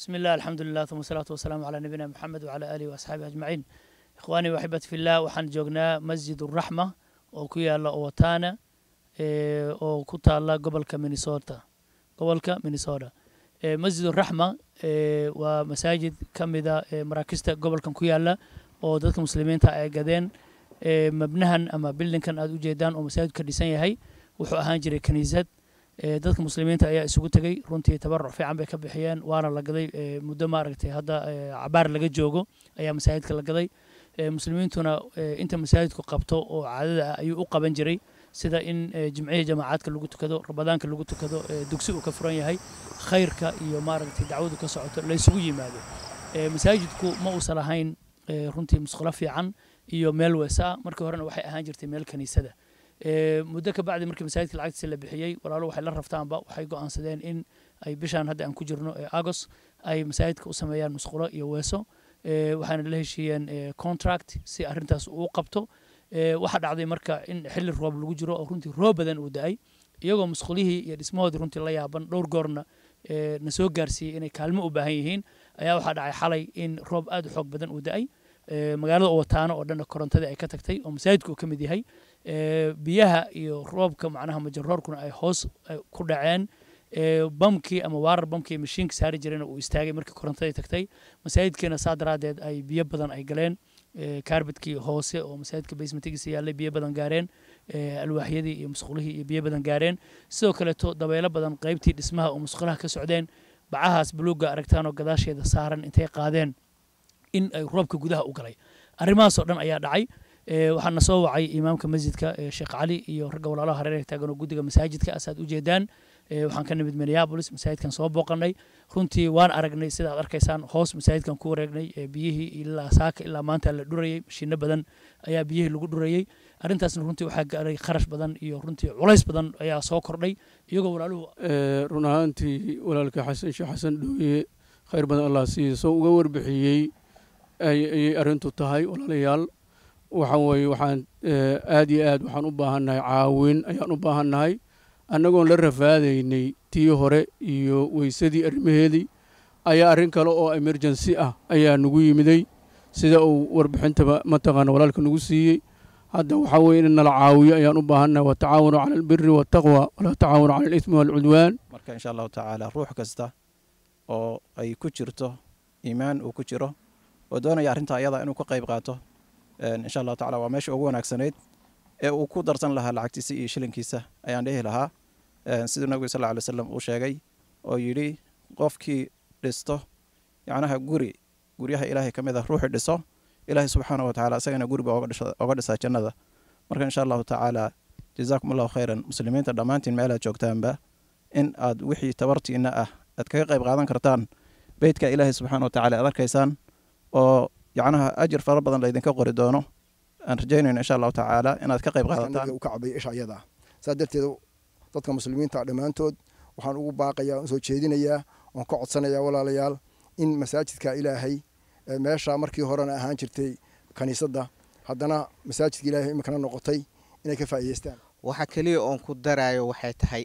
بسم الله الحمد لله ثم الصلاة والسلام على نبينا محمد وعلى آله وأصحابه أجمعين إخواني وأحبتي في الله waxaan joognaa masjid الرحمة oo ku yaala Owatana oo ku taala gobolka Minnesota gobolka Minnesota masjid الرحمة waa masaajid ka mida maraakista gobolkan ku yaala oo dadka muslimiinta ay gadeen mabnahan ama bildinkan aad u jeedaan oo masaajidka dhisan yahay wuxuu ahaan jiray kaniisad dadka muslimiinta ayaa isugu tegey runtii tabaruc fiican bay ka bixiyeen waana la gaday muddo maaragtay hadda cabaar laga joogo ayaa masaajidka la gaday muslimiintuna inta masaajidku qabto oo caadada ah ayuu u qaban jiray sida in jimcihii jamaacadka lagu tukado ramadaanka lagu tukado dugsi uu ka furan yahay khayrka iyo maaragtay dacwadu ka socoto la isugu yimaado masaajidku ma uusan lahayn runtii musqulo fiican iyo meel weesa markii horena waxay ahaan jirtay meel kaniisada muddo ka bacdi markii masaajidka lacagtiisa la bixiyey walaalo waxay la raftaanba waxay go'aansadeen in ay bishaan hadda aan ku jirno ee agos ay masaajidka u sameeyaan musqulo iyo weeso waxaana la heshiiyeen contract si arrintaas uu qabto waxaa dhacday marka in xilli roob lagu jiro oo runtii roob badan uu da-ay iyagoo musqulihii iyo dhismahoodii runtii la yaaban dhowr goorna na soo gaarsiiyey inay kaalmo u baahan yihiin ayaa waxaa dhacay xalay in roob aad u xoog badan uu da-ay magaalada owataano oo dhanna korontadii ay ka tagtay oo masaajidka uu ka mid yahay biyaha iyo roobka macnaha majaroorkuna ay hoos ku dhaceen bamkii ama waarar bamkii mashiinka saari jirayna uu istaagay markii korontadii tagtay masaajidkiina saa daraadeed ay biyo badan ay galeen kaarbadkii hoose oo masaajidka basementigiisa yaallay biyo badan gaareen alwaaxyadii iyo musqulihii iyo biyo badan gaareen sidoo kaleeto dabeelo badan qaybtii dhismaha oo musqulaha ka socdeen bacahaas buluugga aragtaan oo gadaasheeda saaran intay qaadeen in ay roobka gudaha u galay arrimahaasoo dhan ayaa dhacay waxaana soo wacay imaamka masjidka sheekh cali iyo ragga walaalaha hareeraha taagan oo guddiga masaajidka asaad u jeedaan waxaan ka nimid minneapolis masaajidkan soo booqanay runtii waan aragnay sida aad arkaysaan hoos masaajidkan ku wareegnay biyihii ilaa saaka ilaa maanta la dhurayey mashiino badan ayaa biyihii lagu dhurayey arrintaasna runtii waxaa gaaray kharash badan iyo runtii culays badan ayaa soo kordhay iyagoo walaaluhu run ahaantii walaalka xasan sheekh xasan dhooye khayr badan allah siiya soo uga warbixiyey ayay arrintu tahay walaalayaal waxa weeye waxaan aad iyo aad waxaan u baahannahay caawin ayaan u baahannahay annagoon la rafaadaynay tii hore iyo weysadii arrimaheedii ayaa arrin kale oo emergency ah ayaa nagu yimiday sida uu warbixintaba mataqaana walaalka nagu siiyey hadda waxaa weeye in nala caawiyo ayaan u baahannahay watacaawanu cala albiri waataqwa walaa tacaawanu cala alismi waalcudwaan marka insha allahu tacaala ruux kasta oo ay ku jirto iimaan uu ku jiro oo doonaya arrintaa ayada inuu ka qayb qaato insha allahu tacala waa meesha ugu wanaagsanayd ee uu ku darsan lahaa lacagtiisa iyo shilinkiisa ayaan dhihi lahaa siduu nabigu sal ly slam uu sheegay oo yidhi qofkii dhisto yacnaha guri guryaha ilaahay ka mid ah ruuxii dhiso ilaahay subxaana wa tacala isagana guriba oga dhisaa jannada marka insha allahu tacaala jazaakum allahu khayran muslimiinta dhammaantiin meelaad joogtaanba in aad wixii tabartiina ah aad kaga qayb qaadan kartaan beytka ilaahay subxaana wa tacala aad arkaysaan oo yacnaha ajir fara badan laydinka qori doono aan rajaynayno insha allahu tacaala inaad ka qayb qaadataan u kacbay isha ayada saa darteed dadka muslimiinta dhammaantood waxaan ugu baaqayaa soo jeedinayaa oon ka codsanayaa walaalayaal in masaajidka ilaahay meesha markii horena ahaan jirtay kaniisadda haddana masaajidka ilaahay iminkana noqotay inay ka faa'iidaystaan waxa keliya oon ku daraayo waxay tahay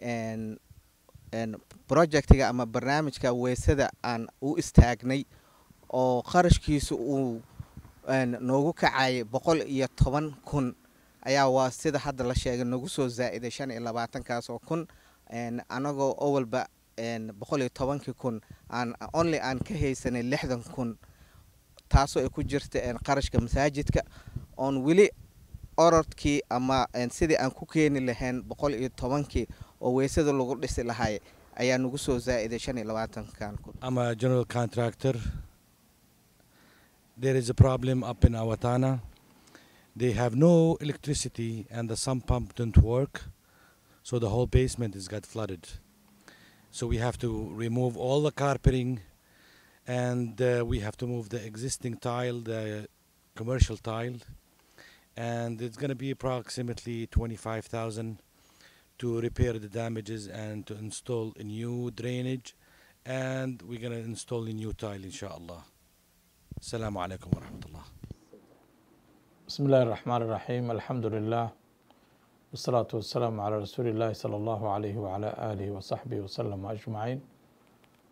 projectiga ama barnaamijka weysada aan u istaagnay oo qarashkiisu uu noogu kacayay boqol iyo toban kun ayaa waa sida hadda la sheegay nagu soo zaa'iday shan iyo labaatankaas oo kun anagoo owalba boqol iyo tobankii kun aan only aan ka haysanay lixdan kun taasoo ay ku jirta qarashka masaajidka oon weli orodkii ama sidii aan ku keeni lahayn boqol iyo tobankii oo weysada lagu dhisi lahay ayaa nagu soo zaa'iday shan iyo labaatankan kun ama general contractor there is a problem up in Awatana. They have no electricity and the sump pump didn't work, so the whole basement has got flooded. So we have to remove all the carpeting and uh, we have to move the existing tile, the commercial tile, and it's going to be approximately 25,000 to repair the damages and to install a new drainage and we're going to install a new tile inshallah. السلام عليكم ورحمة الله بسم الله الرحمن الرحيم الحمد لله والصلاة والسلام على رسول الله صلى الله عليه وعلى آله وصحبه وسلم أجمعين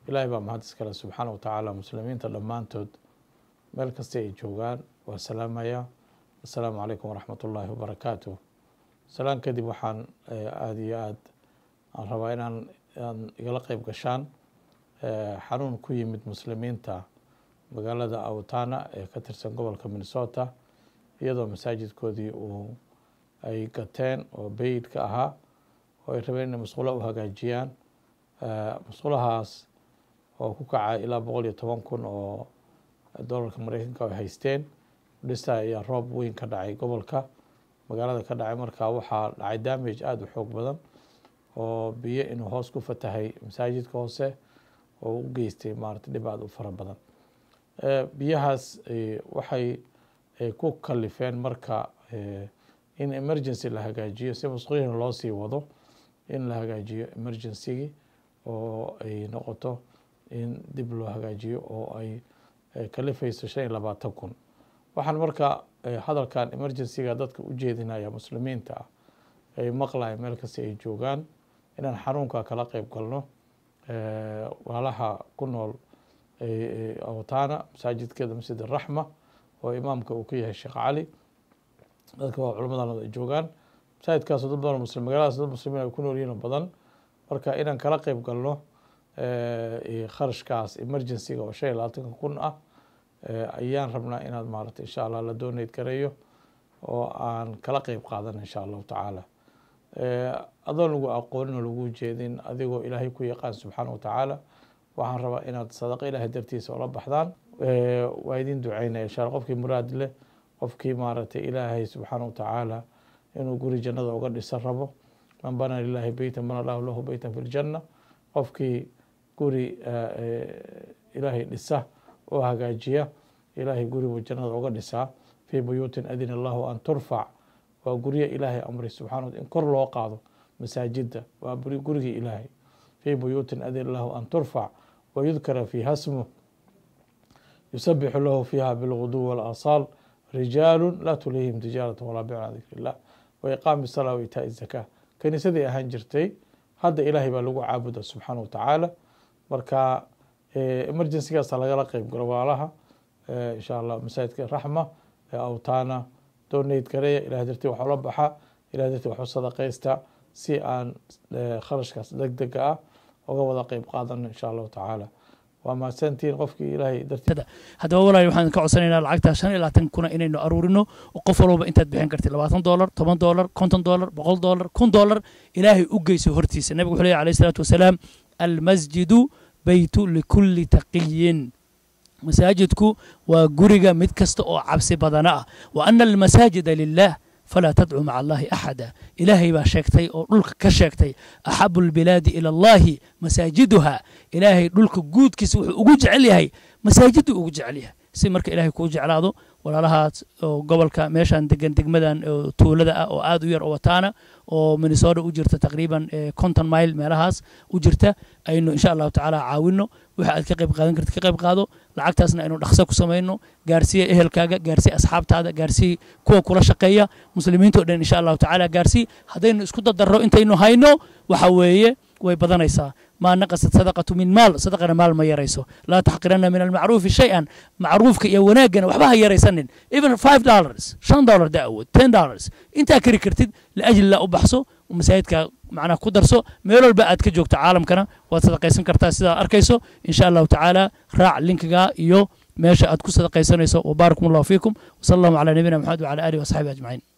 ilaahay baa mahad iskale subxaana wa tacaala muslimiinta dhammaantood meel kasta ay joogaan waa salaamaya assalaamu calaykum waraxmat ullaahi wabarakaatuh salaan kadib waxaan aada iyo aad aan rabaa inaan aan igala qeyb gashaan xanuun ku yimid muslimiinta magaalada awtana ee ka tirsan gobolka minnesota iyadoo masaajidkoodii uu ay gateen oo beyidka ahaa oo ay rabeen inay musqulo u hagaajiyaan musqulahaas oo ku kacay ilaa boqol iyo toban kun oo dollarka mareykanka ay haysteen dhista ayaa roob weyn ka dhacay gobolka magaalada ka dhacay markaa waxaa dhacay damage aada u xoog badan oo biyo inuu hoos ku fatahay masaajidka hoose oo u geystay maarata dhib aada u fara badan biyahaas waxay ku kalifeen marka in emergency la hagaajiyo si musqulihiina loo sii wado in la hagaajiyo emergencygii oo ay noqoto in dib loo hagaajiyo oo ay kalifayso shan iyo labaatan kun waxaan marka hadalkan emergencyga dadka u jeedinaya muslimiinta ah ay maqlaya meel kasta ay joogaan inaan xanuunka kala qeyb galno walaalaha ku nool awtaana masaajidkeeda masjid araxma oo imaamka uu ka yahay sheekh cali dadka waa culamadan ay joogaan masaajidkaasoo dad badan muslim magaaladaas dad muslimiin ay ku nool yihiin oo badan marka inaan kala qeyb galno kharashkaas emergencyga oo shan iyo labaatanka kun ah ayaan rabnaa inaad maarata insha allah la dooneyd gareeyo oo aan kala qeyb qaadana insha allahu tacaala adoon lagu aqoonin oo lagu jeedin adigoo ilaahay ku yaqaan subxaana wa tacaala waxaan rabaa inaad sadaqo ilaahay dartiisa ola baxdaan waa idin duceynaya insha alla qofkii muraad leh qofkii maaragtay ilaahay subxaana wa tacaala inuu guri jannada uga dhisan rabo man bana lilahi beytan bana lahu lahu beytan fi ljanna qofkii guri ilaahay dhisa oo hagaajiya ilaahay guribuu jannada uga dhisaa fii buyuutin adina allahu an turfac waa guryo ilaahay amray subxana in kor loo qaado masaajida waa gurigii ilaahay fii buyuutin adina allahu an turfac wayudkara fiiha smuh yusabixu lahu fiiha bilguduw walasaal rijaalu laa tulihim tijaarata walaa bicun can dikri illah wa iqaami salaa wa itaa zakaa kaniisaday ahaan jirtay hadda ilaahay baa lagu caabuda subxaana wa tacaala marka emergencygaasa lagala qeyb galo walaalaha insha allah masaajidka raxma awtaana dooneyd gareeya ilahay dartii wax ula baxa ilahay dartii wax u sadaqaysta si aan kharashkaas deg dega ah uga wada qeyb qaadano insha allahu tacaala waa mahadsantihiin qofkii ilaahay dartii haddaba walaal waxaan ka codsanaynaa lacagta shan iyo labaatan kuna inaynu aruurino oo qof walbaba intaad bixin kartid labaatan doolar toban doolar konton doolar boqol doolar kun doolar ilaahay u geyso hortiisa nabigu wuxuu leeyahy alayh isalaatu wasalaam almasjidu beytu likulli taqiyin masaajidku waa guriga mid kasta oo cabsi badana ah wa ana almasaajida lilah falaa tadcuu maca allahi axada ilaahay baa sheegtay oo dhulka ka sheegtay axabu lbilaadi ila allahi masaajiduha ilaahay dhulka guudkiisa wuxuu ugu jecel yahay masaajiduu ugu jecel yahay si marka ilaahay kuu jeclaado walaalahaas oo gobolka meeshan degan degmadan oo tuulada ah oo aad u yar oo wataana oo minnesota u jirta taqriiban conton mile meelahaas u jirta aynu insha allahu tacaala caawino waxa aad ka qayb qaadan kartid ka qayb qaado lacagtaasna aynu dhaqso ku samayno gaarsiiya ehelkaaga gaarsiiya asxaabtaada gaarsiiya kuwa kula shaqeeya muslimiinta o dhan insha allahu tacaala gaarsii haddaynu isku dadarro intaynu hayno waxa weeye way badanaysaa maa naqasat sadaqatu min maal sadaqana maal ma yarayso laa taxqirana min almacruufi shay-an macruufka iyo wanaaggana waxba ha yaraysanin even five dollars shan dollar da awood ten dollars intaa kari kartid liajli la u baxso masaajidka macnaha ku darso meel walba aad ka joogto caalamkana waad sadaqaysan kartaa sidaad arkayso insha allahu tacaala raac linkiga iyo meesha aad ku sadaqaysanayso wabaarakum allahu fiikum wasala allahu calaa nabiyina maxamed wacala alihi wasaxbihi ajmaciin